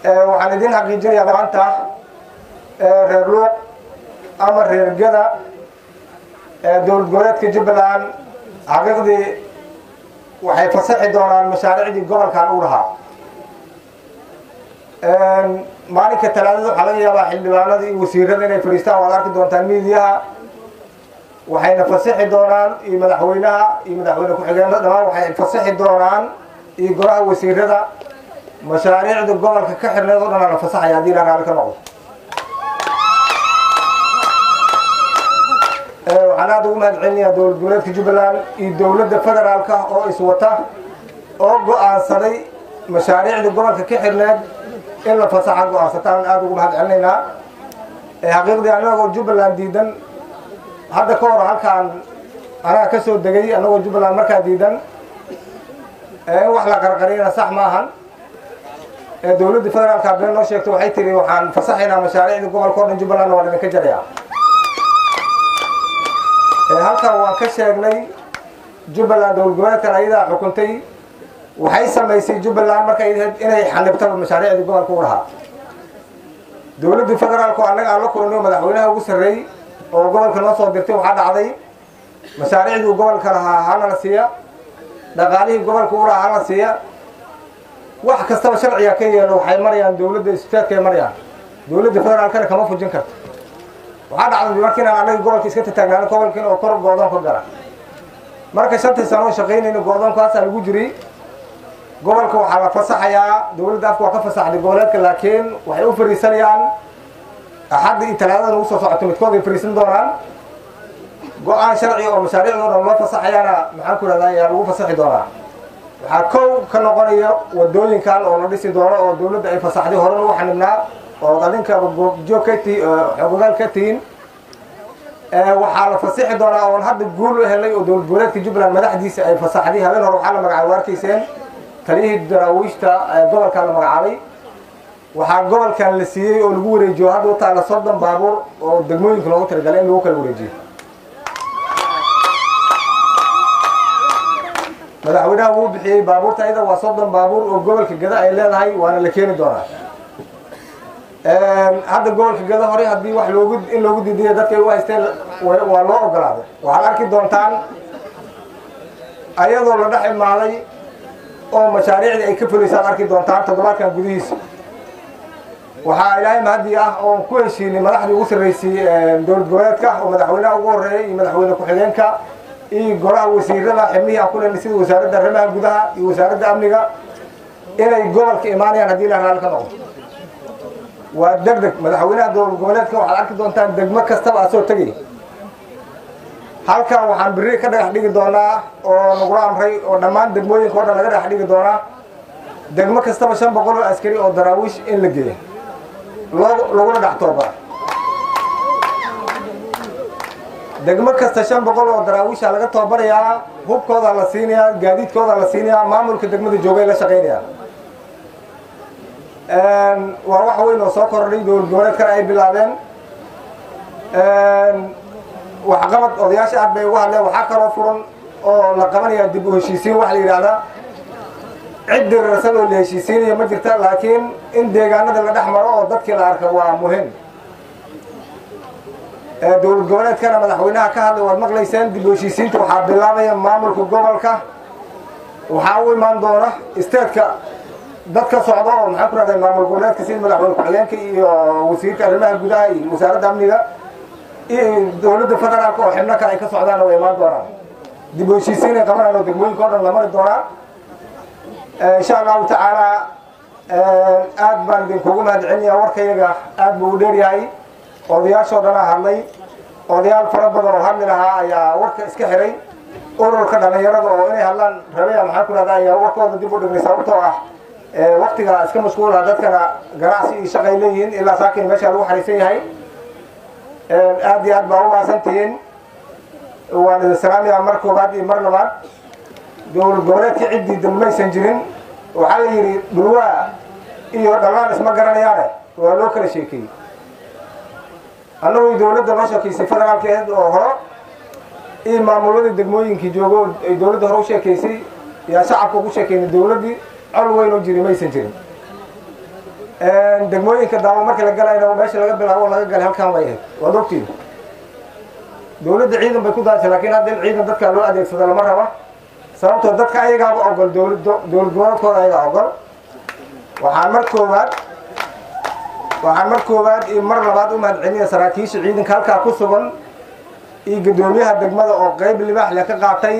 waxaan idin xaqiijinayaa maanta reer luuq ama reer gada dowlad goboleedka jubbaland xaqiiqdii waxay fasaxi doonaan mashaariicdii gobolkan u lahaa maalinka talaadada waxaa laga yaabaa xildhibaanada iyo wasiirada inay fadhiistaan waad arki doontaan miidiyaha waxayna fasaxi doonaan iyo madaxweynaha iyo madaxweyne ku-xigeenada dhamaan waxay fasaxi doonaan iyo golaha wasiirada mashaariicda gobolka ka xirneed oo dhan la fasaxaya haddii la raali ka noqdo waxaan aada ugu mahad celinayaa dowlad goboleedka jubbaland iyo dowladda federaalka oo iswata oo go-aansaday mashaariicda gobolka ka xirneed in la fasaxa go-aansataan aada ugu mahad celinaynaa xaqiiqdii anagoo jubbaland diidan hadda ka hor halkaan anaga ka soo degay anagoo jubbaland markaa diidan in wax la qarqariyana sax ma ahan dowladda federaalka been noo sheegto waxay tiri waxaan fasaxaynaa mashaariicda gobolka o dhan jubbalandna waa idinka jaraya halkan waan ka sheegnay jubbaland dowlad goboleedkan ayadaa xukuntay waxay samaysay jubbaland markay inay xanibtaba mashaariicdii gobolka u lahaa dowladda federaalku annaga aan la kulanayo madaxweynaha ugu sarreey oo gobolka noo soo dirtay waxaa dhacday mashaariicdii uu gobolka lahaa halana siiya dhaqaalihii gobolka u lahaa halana siiya wax kastaba sharciga ka yeelo waxay marayaan dowladda istaadkay marayaan dowladda federaalkana kama fujin karto waxaa dhacday markiinaan annaga gobolka iska tataagnaan gobolkiin oo kor go'doon ka gala marka shantii sano oo shaqaynayna go'doonkaasaa lagu jiri gobolka waxaa la fasaxayaa dowladda afka waa ka fasaxday goboleedka laakiin waxay u fariisanayaan axadda iyo talaadada ugu soo socoto midkood ay fariisan doonaan go-aan sharci oo mashaariicdoo dhan loo fasaxayaana maxaan ku rahdaa ayaa lagu fasaxi doonaa waxaa kow ka noqonaya wadooyinkan oo la dhisi doono oo dowladda ay fasaxday horena u xanibnaa oo adinka goobjoog ka ti xogogaal ka tihiin waxaa la fasixi doonaa oon hadda guul u helay oo dowlad goboleedka jubbaland madaxdiisa ay fasaxday habeen hore waxaa la magacaabay waa arkayseen taliyihii daraawiishta gobolkan la magacaabay waxaa gobolkan la siiyey oo lagu wareejiyo hadda u taala soddon baabuur oo degmooyinka loogu talagalay in lagu kala wareejiyo madaxweynaha wuu bixiyey baabuurta ayada waa soddon baabuur oo gobolka gada ay leedahay waana la keeni doonaa hadda gobolka gada hore haddii wax loogu in loogu diidiya dadkay u haysteen waa loo ogolaaday waxaad arki doontaan ayadoo la dhex imaaday oo mashaariicdii ay ka fulaysaad arki doontaan toddobaadkan gudihiisa waxaa ilaahay mahadii ah oon ku heshiinay madaxdii ugu sarreysay dowlad goboleedka oo madaxweynaha ugu horreeyay iyo madaxweyne ku-xigeenka iyo golaha wasiirada xibnihii aan ku lehnay sida wasaaradda arrimaha gudaha iyo wasaaradda amniga inay gobolka imaanayaan haddii la raali ka noqdo waa deg deg madaxweynaha dowlad goboleedka waxaad arki doontaan degmo kastaba asoo tegay halkan waxaan biri ka dhagax dhigi doonaa oo nagula amray oo dhammaan degmooyinka o dhan laga dhagax dhigi doonaa degmo kastaba shan boqol oo askari oo daraawiish in la geeyo laguna dhex toobara degmo kasta shan boqol oo daraawiisha laga toobarayaa hubkooda la siinayaa gaadiidkooda la siinayaa maamulka degmada joogay la shaqaynaya waa wax weyn oo soo kordhay dowlad goboleedkana ay bilaabeen waxqabad odayaasha aad bay ugu hadleen waxaa kaloo furan oo la qabanaya dib u heshiisiin waxa la yidhaahdaa cid dirarsan oo la heshiisiinaya ma jirta laakiin in deegaanada la dhex maro oo dadkii la arka waa muhim dowlad goboleedkana madaxweynaha ka hadlay waad maqlayseen dib u heshiisiinta waxaa bilaabaya maamulka gobolka waxaa u imaan doona isteedka dad ka socda oo maxaan ku rahday maamul goboleedka sida madaxweyne ku-xigeenka iyo wasiirka arrimaha gudaha iyo wasaaradda amniga iyo dowladda federaalka oo xibno kale ay ka socdaana way imaan doonaan dib u heshiisiin ay qabanaan oo degmooyinka o dhan la mari doonaa insha allahu tacaala aad baan idinkugu mahad celinayaa warkayaga aad buu u dheeryahay odayaashoo dhanaa hadlay odayaal fara badan oo hadli lahaa ayaa warka iska xiray ururka dhalinyarada oo inay hadlaan rabaya maxaan ku rahda ayaa warkooda dib u dhignay sababtoo ah waktiga iska mashquulaha dadkana ganacsi iyo shaqay leeyihiin ilaa saakin meesha lagu xariisan yahay aad iyo aad baa u maasantihiin waan idin salaamayaa mar koobaad iyo mar labaad dowlad goboleedka ciddii dambaysan jirin waxaa la yidhi dhulwaa iyo dhallaan isma garanayaane waa loo kala sheekeeyey annagoo dowladda noo sheekaysay federaalkeed oo hore iyo maamuladii degmooyinkii joogo ay dowladda hore u sheekaysay yaa shacabka ugu sheekeynay dowladdii col weyn oo jiri maysan jirin degmooyinka daamo markii la galayna meesha laga bilaabo laga galay halkaan bay ahayd waad ogtiin dowladda ciidan bay ku daashay laakiin hadda in ciidan dadkaa loo adeegsado lama raba sababtoo dadka ayagaaba ogol dowlad dowlad goboleedkooda ayagaa ogol waxaan mar koowaad waxaan mar koowaad iyo mar labaad u mahadcelinayaa saraakiisha ciidanka halkaa ku sugan iyo guddoomiyaha degmada oo qeyb libaax leh ka qaatay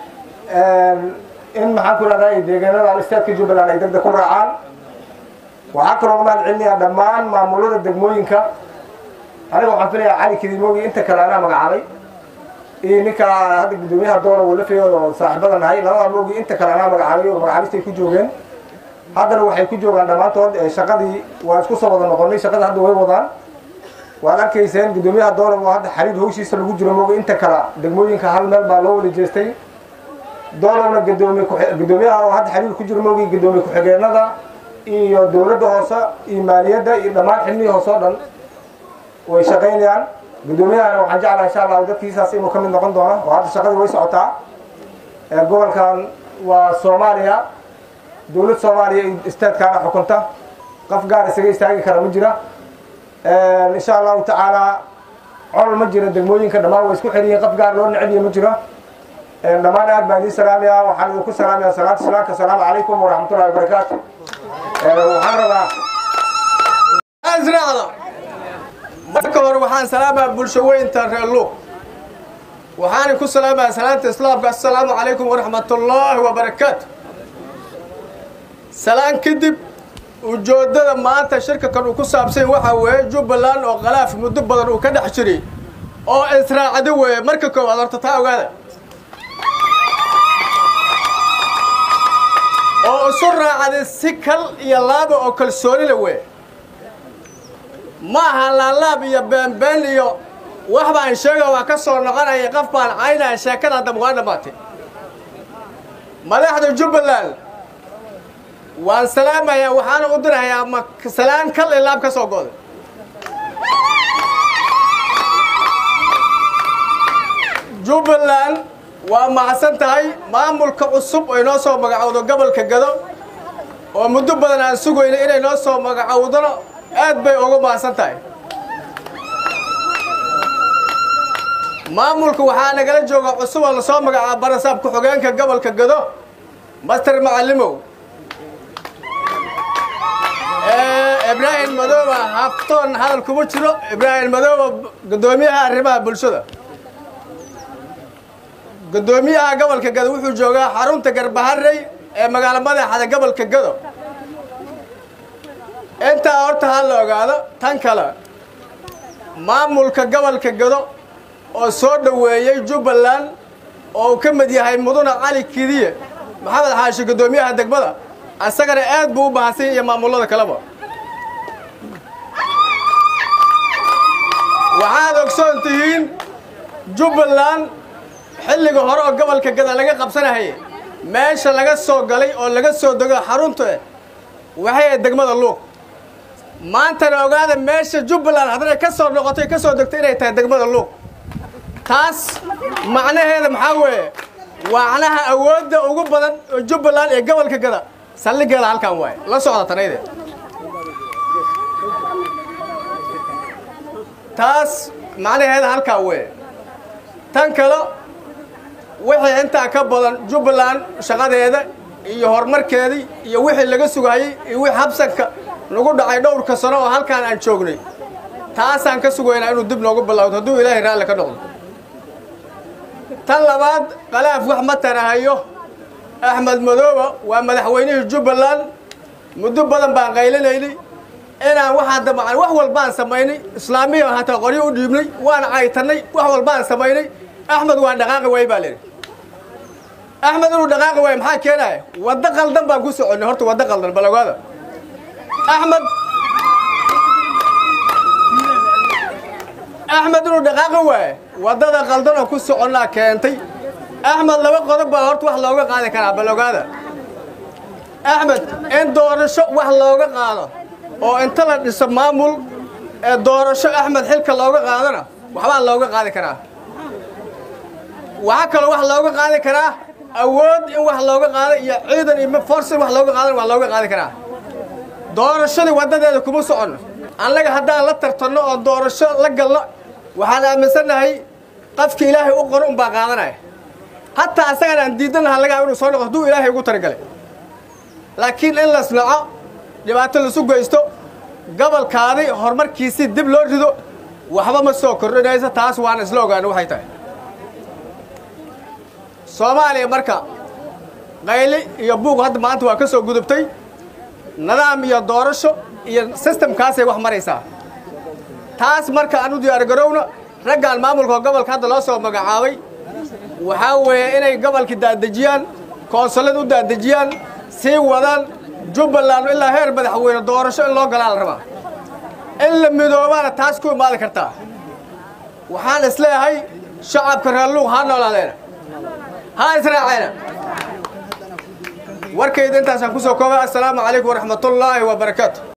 in maxaan ku rahdaa deegaanada istaadka jubbaland ay degdeg ku raacaan waxaa kaloo mahad celinayaa dhammaan maamulada degmooyinka aniga waxaan filayaa cali kidimoogi inta kale anaa magacaabay iyo ninka hadda guddoomiyaha doona walafeeyooda oo saaxiibada nahay labada moogi inta kale anaa magacaabay oo magacaabistay ku joogeen haddana waxay ku joogaan dhammaantood shaqadii waa isku soo wada noqonay shaqada hadda way wadaan waad arkayseen guddoomiyaha doona oo hadda xariir hawshiisa lagu jiro moogi inta kale degmooyinka hal meel baa loo wada jeestay doonana gudoomiye guddoomiyaha oo hadda xariir ku jiro moogi guddoomiye ku-xigeenada iyo dowladda hoose iyo maaliyadda iyo dhammaan xilmihii hoose oo dhan way shaqaynayaan guddoomiyahana waxaan jeclaha insha allahu dadkiisaas inuu ka mid noqon doono oo hadda shaqadii way socotaa gobolkan waa soomaaliya dowlad soomaaliya iyo istaadkaana xukunta qof gaar isaga istaagi kara ma jira insha allahu tacaala col ma jira degmooyinka dhammaan way isku xiriyiin qof gaar loo necbiya ma jiro dhammaan aad baan idiin salaamayaa waxaan idinku salaamayaa salaatu salaamka asalaamu calaykum waraxmatullahi wabarakaatu waxaan rabaa israacda marka hore waxaan salaamaa bulsho weynta reer luuq waxaana ku salaamaya salaanta islaamka assalaamu calaykum waraxmatullaahi wabarakaatu salaan kadib ujoodada maanta shirka kan uu ku saabsan waxaa weeye jubbaland oo khalaaf muddo badan uu ka dhex jiray oo israacdo weeye marka koowaad horta taa ogaada oo isu raacday si kal iyo laaba oo kalsoonila weye ma aha laalaab iyo beenbeen iyo wax baan sheega waa ka soo noqonaya qof baan caynaya sheekada hadda waa dhammaatay madaxda jubbaland waan salaamayaa waxaana u dirahayaa ma salaan kal iyo laab ka soo go'day jubbaland waa macsan tahay maamulka cusub oo inoo soo magacowdo gobolka gado oo muddo badan aan sugayno inay noo soo magacowdona aad bay ugu macsan tahay maamulka waxaa nagala jooga cusub oo lasoo magacaaba barasaab ku-xogeenka gobolka gado master macalimow ibraahim madooba haftoon hadal kuma jiro ibraahim madooba guddoomiyaha arrimaha bulshada guddoomiyaha gobolka gado wuxuu joogaa xarunta garbaharey ee magaalo madaxda gobolka gado intaa horta ha la ogaado tan kale maamulka gobolka gado oo soo dhoweeyey jubbaland oo uu ka mid yahay muduna cali kidiye maxamed xaashi guddoomiyaha degmada asagana aad buu u mahadsan iyo maamullada kaleba waxaad ogsoon tihiin jubbaland xilliga hore oo gobolka gada laga qabsanahayay meesha laga soo galay oo laga soo dego xarunta waxay ahayd degmada luuq maantana ogaada meesha jubbaland haddana ka soo noqotay ka soo degtay inay tahay degmada luuq taas macnaheeda maxaa weeye macnaha awoodda ugu badan oo jubbaland ee gobolka gada saldhigeeda halkan waaye la socda tanayde taas macnaheeda halkaa weeye tan kale wixii intaa ka badan jubbaland shaqadeeda iyo horumarkeedii iyo wixii laga sugayey iyo wixii habsanka nagu dhacay dhowrka sano oo halkaan aan joognay taasaan ka sugaynaa inuu dib noogu bilowdo hadduu ilaahay raalli ka noqdo tan labaad khalaaf wax ma tanahayo axmed madooba waa madaxweynihii jubbaland muddo badan baan qaylinaynay inaan waxaan damacnay wax walbaan samaynay islaamiya hataa qoryo u dhiibnay waan caytanay wax walbaan samaynay axmed waan dhaqaaqi waay baa lidhi axmed inuu dhaqaaqi waayo maxaa keenaya waddo qaldan baan ku soconnay horta waddo qaldan bal ogaada axmed axmed inuu dhaqaaqi waayo waddada qaldan oo ku soconnaa keentay axmed laba qodob baa horta wax looga qaadi karaa bal ogaada axmed in doorasho wax looga qaado oo inta la dhiso maamul ee doorasho axmed xilka looga qaadona waxbaa looga qaadi karaa waxaa kaloo wax looga qaadi karaa awood in wax looga qaado iyo ciidan iyo force in wax looga qaadana waa looga qaadi karaa doorashadii waddadeeda kuma soconno annaga haddaan la tartanno oo doorasho la galno waxaan aaminsannahay qafki ilaahay u qoro unbaa qaadanaya hataa asagan aan diidanaha lagaa inuu soo noqo hadduu ilaahay ugu talagalay laakiin in las naco dhibaato lasu geysto gobolkaadii horumarkiisii dib loo rido waxba ma soo kordhinayso taas waan isla ogaana waxay tahay soomaaliya marka qayli iyo buuq hadda maanta waa ka soo gudubtay nidaam iyo doorasho iyo sistamkaasay wax maraysaa taas marka aan u diyaargarowna raggaan maamulka gobolka hadda loo soo magacaabay waxaa weeye inay gobolka daadejiyaan koonsulad u daadejiyaan sii wadaan jubbaland ilaa heer madaxweyne doorasho in loo galaa la rabaa in la midoobaana taas ku imaadi kartaa waxaan isleeyahay shacabka reerluuq ha noolaadeena ha israaceena warkayda intaasaan ku soo koobay assalaamu calaykum waraxmatullaahi wabarakaatu